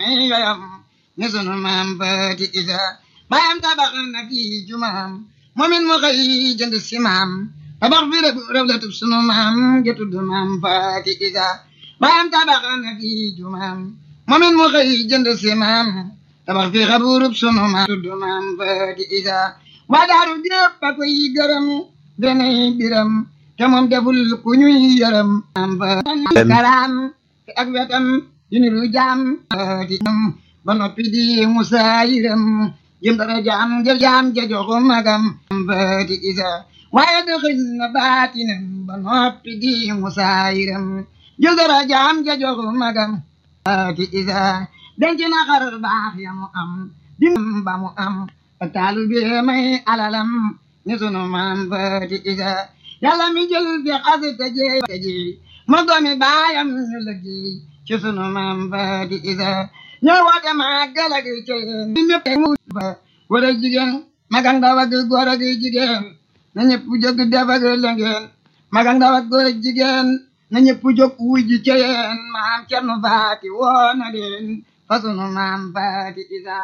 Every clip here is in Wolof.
yayam ne sunu maam baati isa baayam tabax na fi jumaam moomin mu xëy jënd si maam tabax fi rëb rëb la tub sunu maam ja tudd maam baati isa baayam tabax na fi jumaam moomin mu xëy jënd si maam tabax fi xaburub sunu maam tudd maam baati isa waa daaru jépp a koy gërëm denay biram te moom deful ku ñuy yërëm maam baati karaam te ak wetam yu ni lu jaam baati ba noppi di musaayiram jëm dara jaam jël jaam ja joxu magam baati isa waaye dëxëñ na baatinam ba noppi di musaayiram jël dara jaam ja joxu magam baati isa denc na xar baax ya mu am di ba mu am ak taalu bi may alalam ni sunu maam baati isa yàlla mi jël fi xas te jeey te jeey ma doomi baayam ñu liggéey ci sunu maam baati isa ñoo woote màggal ak ceyeen ñi ñëpp mu fa góor ak jigéen mag ak ndaw ak góor ak jigéen na ñëpp jóg def ak lëngeen mag ak ndaw ak góor ak jigéen na ñëpp jóg wuy ji ceyeen maam Cerno Faati woo na leen fa sunu maam Faati isa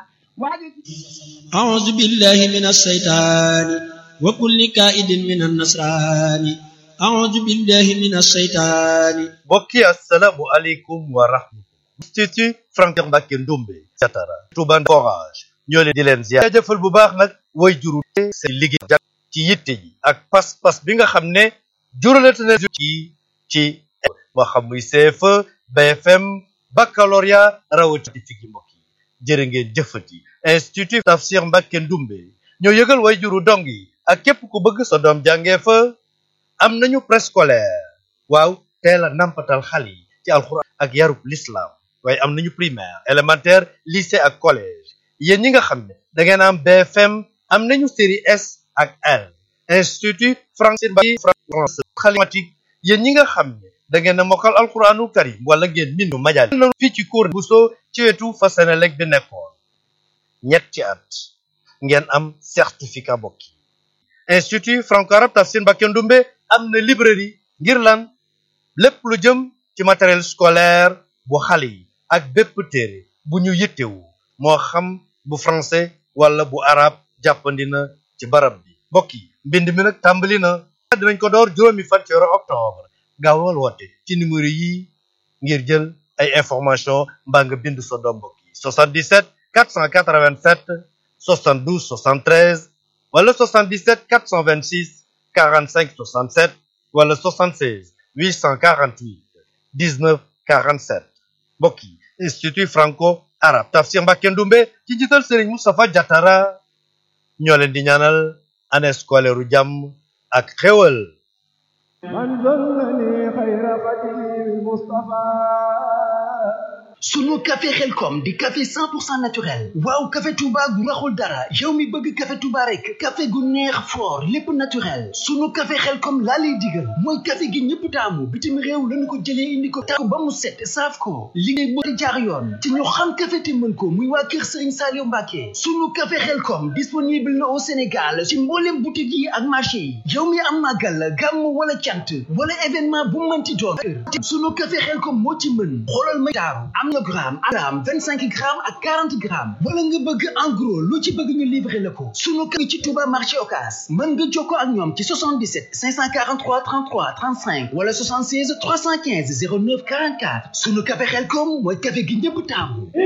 أعوذ بالله من الشيطان وكل كائد من النصران أعوذ بالله من الشيطان mbokki assalaamu aleykum wa rahmatullah institut Franck Mbacké Ndoumbe Diatara Touba Forage ñoo leen di leen ziar jaajëfal bu baax nag way juru seen liggéey jag ci yitte ji ak pas-pas bi nga xam ne juralate na ci ci moo xam muy CFE BFM baccalauréat rawati figi mbokk yi jërë ngeen jëfati institut Tafsir Mbacké Ndoumbe ñoo yëgal way juru dong yi ak képp ku bëgg sa doom jàngee fa am nañu préscolaire waaw teel a nampatal xale yi ci alxuraan ak yarub l'islam waaye am nañu primaire élémentaire lycée ak collège yéen ñi nga xam ne da ngeen am BFM am nañu série S ak L institut français Mbacké français xalimatique yéen ñi nga xam ne da ngeen a mokkal alxuraanul karim wala ngeen mindu majal nañu fii ci cour Bousso ci wetu fa Senelec bi nekkoon ñetti at ngeen am certificat bokki institut franco-arabe Tafsir Mbacké Ndoumbe am na librairie ngir lan lépp lu jëm ci matériel scolaire bu xale yi ak bépp téere bu ñu yittewu moo xam bu français wala bu arabe jàppandi na ci barab bi mbokk yi mbind mi nag tàmbali na dinañ ko door juróomi fan ci weeru octobre gaawal woote ci numéro yi ngir jël ay information mbaa nga bind sa doom mbokk yi 77 487 72 73 wala 77 426 45 67 wala 76 848 19 47 mbokk yi institut franco arabe Tafsir Mbacké Ndoumbe ci njiital Serigne Moustapha Diatara ñoo leen di ñaanal année scolaire u jàmm ak xéwal sunu café xelkom di café 100% naturel waaw café touba gu raxul dara yow mi bëgg café touba rek café gu neex fort lépp naturel sunu café xelkom laa lay digal mooy café gi ñëpp taamu bitim réew lañu ko jëlee indi ko taamu ba mu set saaf ko liggéey moo jaar yoon te ñu xam café te mën ko muy waa kër Serigne Saliou Mbacké sunu café xelkom disponible na au Sénégal ci mboolem boutique yi ak marché yi yow mi am màggal gàmm wala cant wala événement bu mënti doon sunu café xelkom moo ci mën xoolal ma taaru am na gramme gramme vingt cinq grammes ak quarante grammes wala nga bëgg en gros lu ci bëgg ñu livrer la ko sunu kër ci Touba marché Ocass mën nga jokkoo ak ñoom ci 77 543 33 35 wala 76 315 09 44 sunu café Xelkom mooy café gi ñëpp taamu